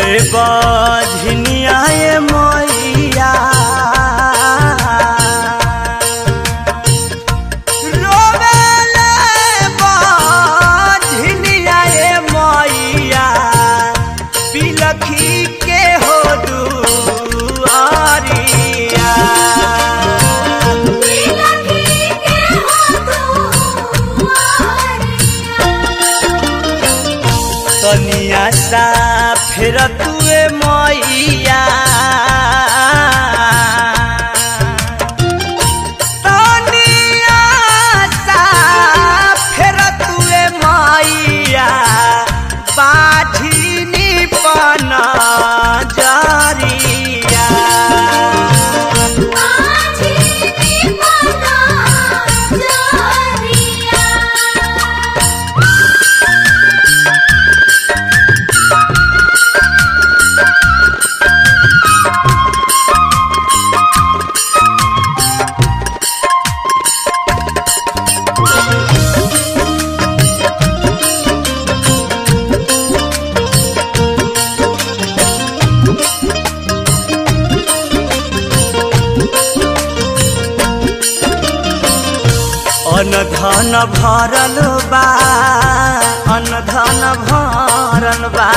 बझनिया ए मैया रोवेले बझनिया ए मैया बिलखी के हो दुआरिया तनिया सा फेर तुए मैया तनिया सा फेर तुए मैया बाझिनी पन जरिया अन धन भरल बा अन धन भरल बा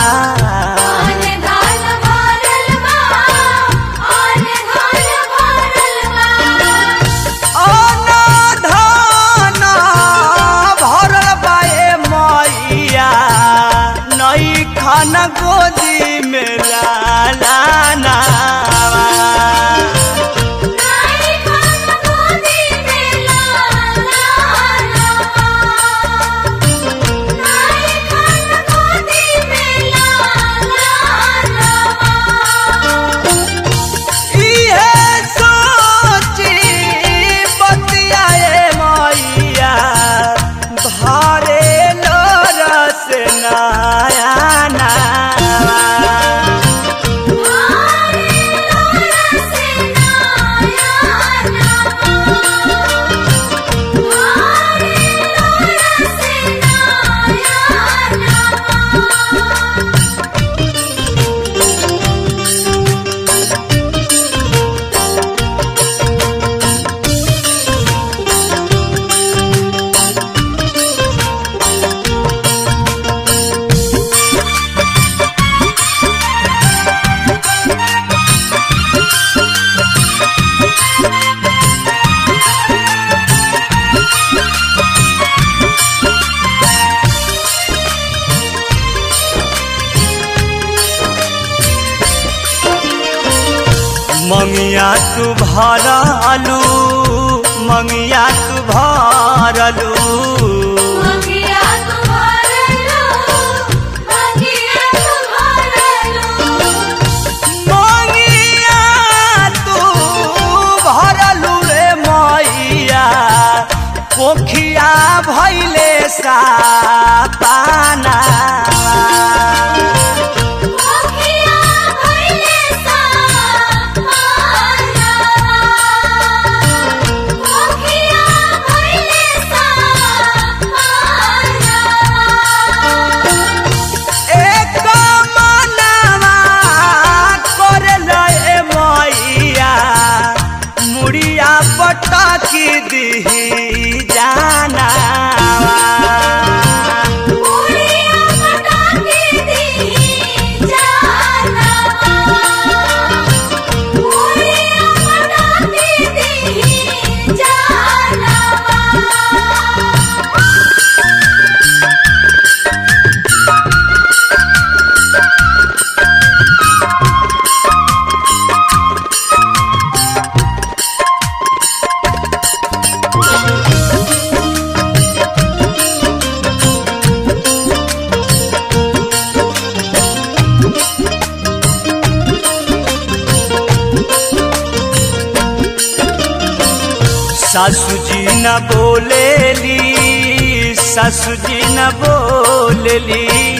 अन धन भरल बा ए मैया नई खन गोदी में लाला नावा। इहे सोची बतियाए मैया भरे लोरस नया नावा। मंगिया तू भरलू मंगिया तू भरलू मंगिया तू भरलू रे मैया पोखिया भैले सा पाना एक मनवा करल ए मैया मुड़िया पटकी दिही जाना सासू जी न बोलेली सासू जी न बोलेली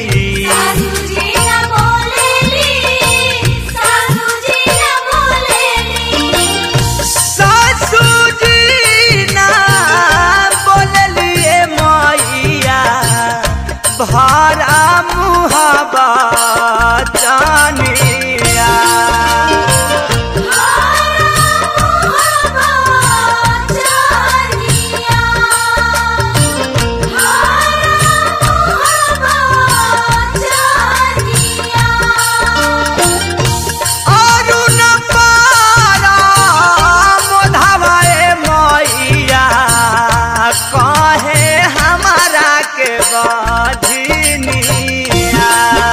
सासू जी न बोलेली ए मैया भारा मुहाबा जानिया अरुण पारा मोधावाए मैया कहे हमारा के बधिनिया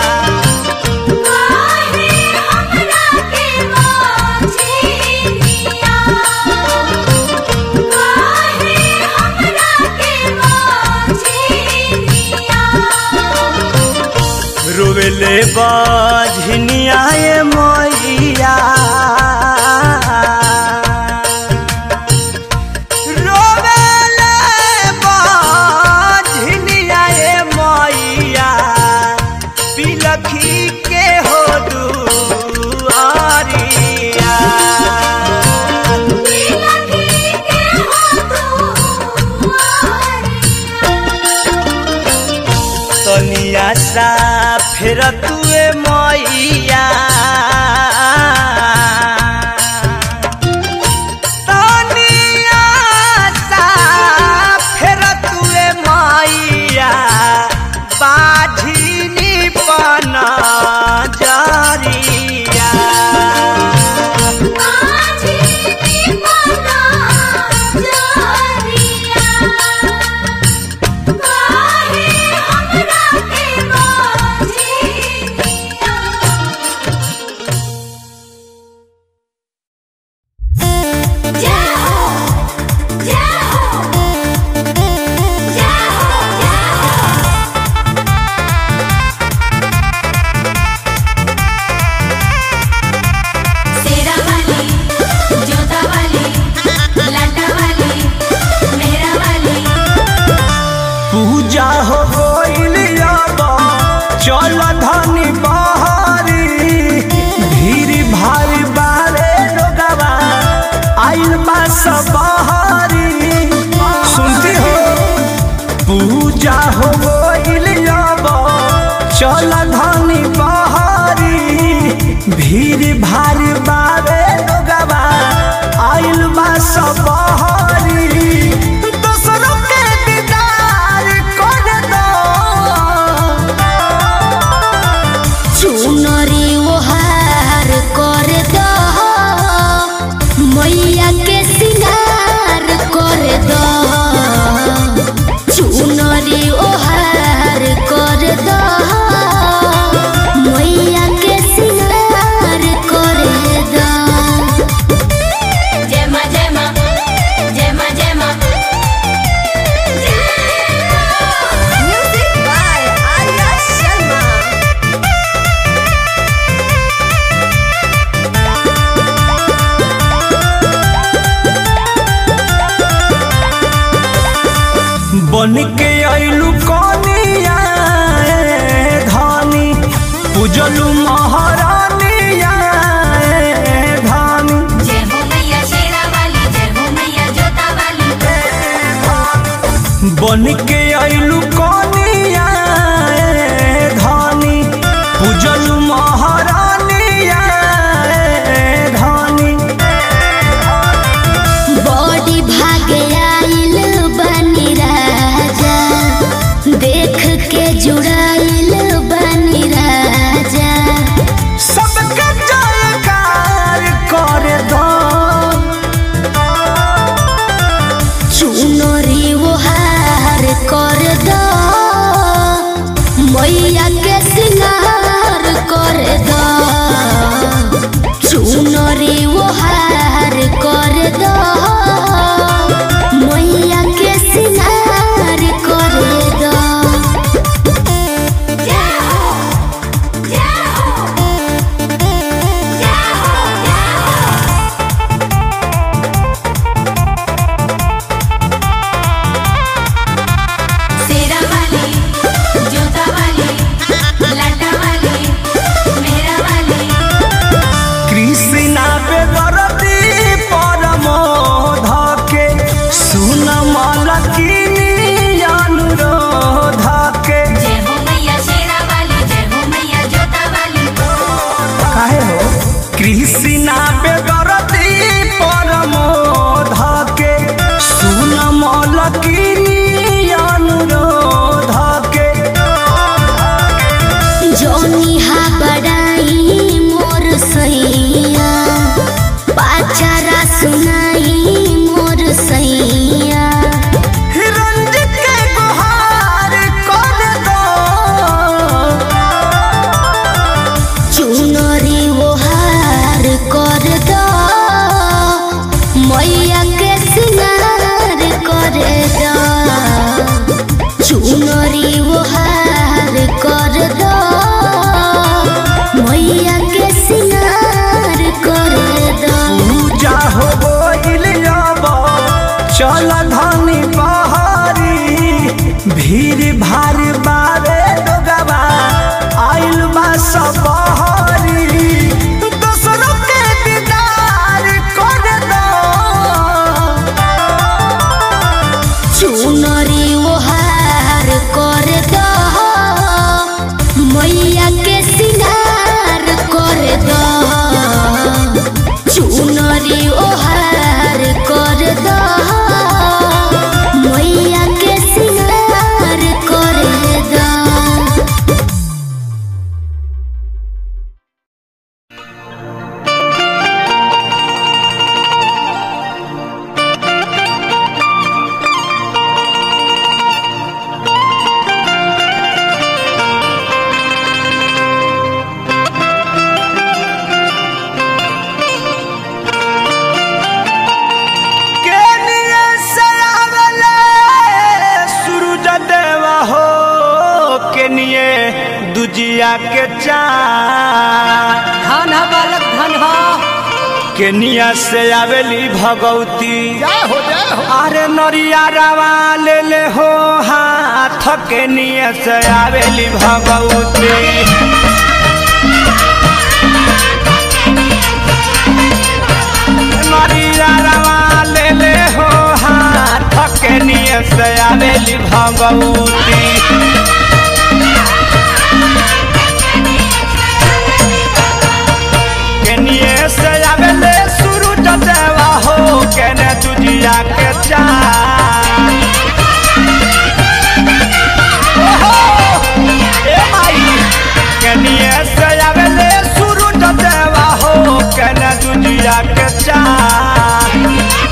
रोवेले बधिनिया ए मैया रोवेले बधिनिया ए मैया बिलखी के हो दुआरिया तनिया सा फेर तुए मैया तनिया सा फेर तुए मैया बाझिनी पन जरिया सेरा वाली जोता वाली लाटा वाली मेरा वाली पूजा हो गइल अब चल धनी बहरी भीड़ भारी बारे लोगवा आइल बा सब बहरी सुनती हो पूजा हो गइल अब चल धनी बहरी भीड़ भारी बारे लोगवा आइल बा सब बहरी दोसरों के दीदार कर दो चुनरी ओहार कर दो मैया के सिंगार कर दो चुनरी ओहार कर दो मैया के सिंगार कर दो जय मां जय मां जय मां जय मां Music by Arya Sharma. बन के आइलू कनिया ए धानी पूजलू महारानिया ए धानी जय हो मैया शेरा वाली जय हो मैया जोता वाली बन के आइलू कनिया ए धानी पूजलू महारानिया ए धानी बॉडी भागे आइल बनी राजा देख के जुड़ाइल बनी राजा सबके जयकार कर दो चुनरी ओहार कर दो मैया के सिंगार कर दो चुनरी ओहार कर दो मैया के सिंगार कर दो चुनरी वो हार कर दो मैया के सिंगार कर दो पूजा हो गइल अब चल धनी बहरी भीड़ भारी बारे लोगवा आइल बा सब बहरी दोसरों के दीदार कर दो चुनरी वो हार कर दो मैया के सिंगार कर दो चुनरी वो हार कर दो मैया के सिंगार कर दो केनिया से आवले सूरज देवा हो केनिए दुजिया के चाँद धन है बालक धन है केनिया से आवेली भगवती जय हो जय हो अरे नरिया रवा ले ले हो हाथ केनिया से आवेली भगवती नरिया रवा ले ले हो हाथ केनिया से आवेली भगवती केनिए से आवेले सूरज देवा हो केने तुझिया के चाँद ओहो, ए माई केनिए से आवेले सूरज देवा हो केने तुझिया के चाँद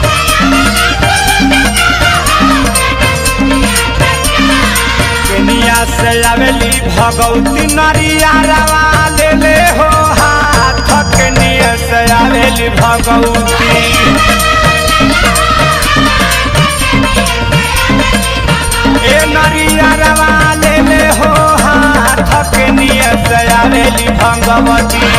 केनिया से आवेली भगवती नरिया रवा ले ले हो हाथ केनिया से आवेली भगवती ए नरिया रवा ले ले हो हाथ केनिया से आवेली भगवती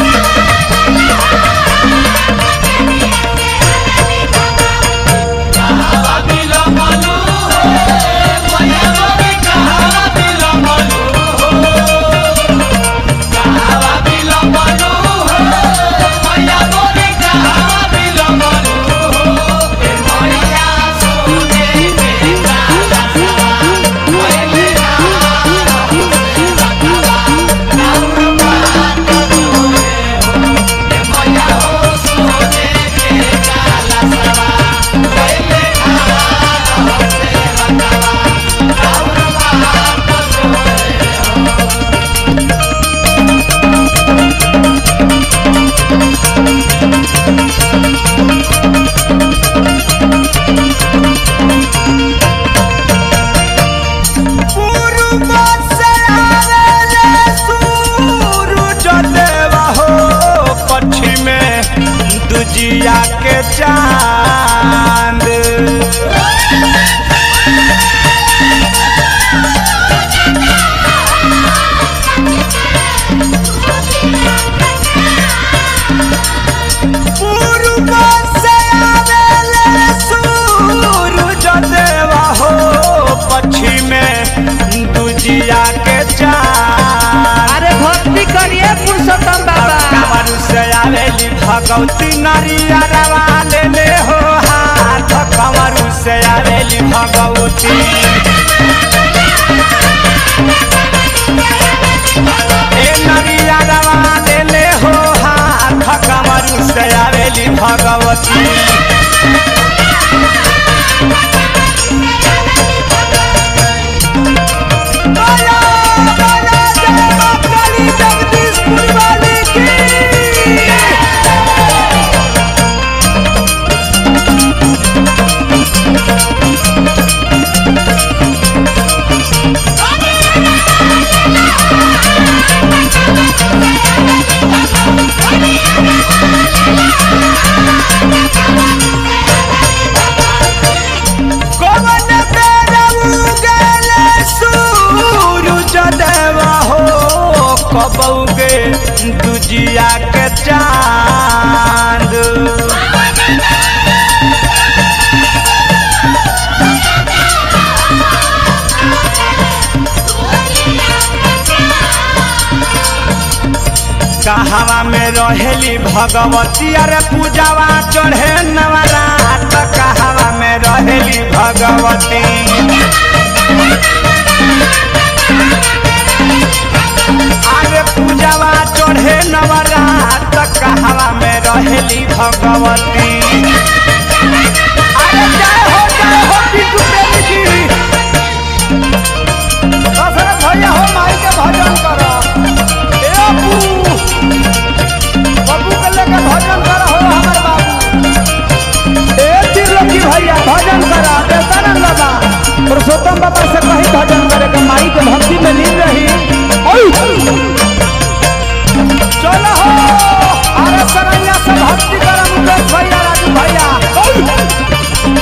पूर्व से आवेले सूरज देवा हो पश्चिमे दुजिया के चांद पूर्व से आवेले सूरज देवा हो पश्चिमे दुजिया के चांद अरे भक्ति करिए पुरुषोत्तम बाबा कांवर से आवेली भगवती नरिया रवा ले ले हो हाथ कंवर से आवेली भगवती ए नरिया रवा ले ले हो हाथ कंवर से आवेली भगवती बोलो, बोलो, जय मां काली जगदीशपुर वाली की Thank कबौगे दुजिया के चांद कहवा में रहेली भगवती अरे पूजावा चढ़े नवरात कहवा में रहेली भगवती अरे पूजावा चढ़े नवरात कहवा में रहेली भगवती अरे जय हो जय हो बिट्टू देवी जी दशरथ भैया हो माई के भजन करो ए अबू बाबू के लेके भजन करो हो हमर बाबू ए त्रिलोकी भैया भजन करो देवतानंद बाबा पुरुषोत्तम बाबा से कहीं भजन करे के माई के भक्ति में लीन रही ओय! चलो हो अरे सरैया से भक्ति करो मुकेश भैया राजू भैया ओय!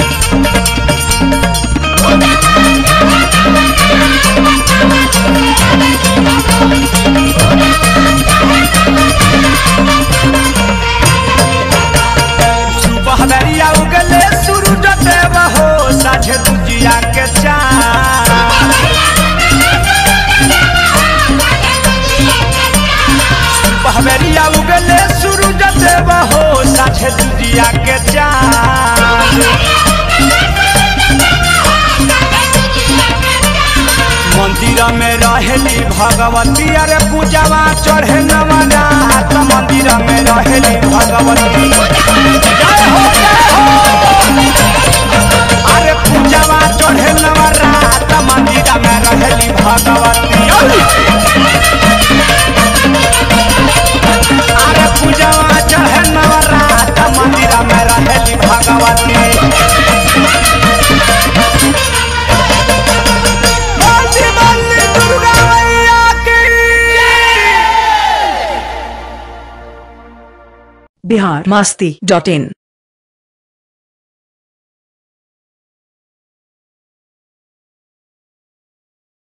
सुबह दरिया उगले सूरज देव हो साझे दुजिया के चांद सुबह दरिया उगले सूरज देव हो साझे दुजिया के चांद मंदिर में रहेली भगवती अरे पूजावा चढ़े नवरात मंदिर में रहेली भगवती जय हो जय हो अरे पूजावा चढ़े नवरात मंदिर में रहेली भगवती अरे पूजावा चढ़े नवरात मंदिर में रहेली भगवती बंदी बंदी दुर्गा मैया की बिहार मस्ती डॉट इन